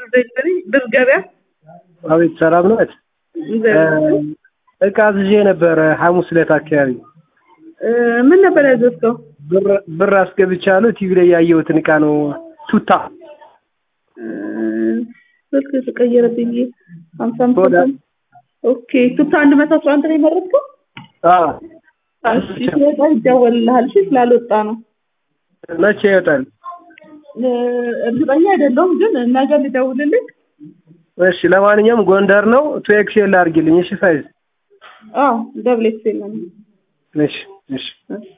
ዴሊቨሪ ድር ገበያ አቤት ሰላም ነዎት? እግዚአብሔር እቃ አዝዤ ነበረ ሐሙስ ዕለት አካባቢ እ ምን ነበር ያዘዝከው? ብር ብር አስገብቻለሁ። ቲቪ ላይ ያየሁትን እቃ ነው። ቱታ እ ስልክ ተቀየረብኝ። ሀምሳ አምስት ወደ- ኦኬ ቱታ አንድ መቶ አስራ አንድ ነው የመረጥከው? አዎ። እሺ ሲወጣ ይደወልልሃል። እሺ ስላልወጣ ነው። መቼ ይወጣል? እ እርግጠኛ አይደለሁም ግን ነገ ልደውልልህ። እሺ ለማንኛውም ጎንደር ነው። ቱ ኤክስኤል አድርጊልኝ። እሺ ሳይዝ አዎ ደብል ኤክስ ኤል ነው። እሺ እሺ እሺ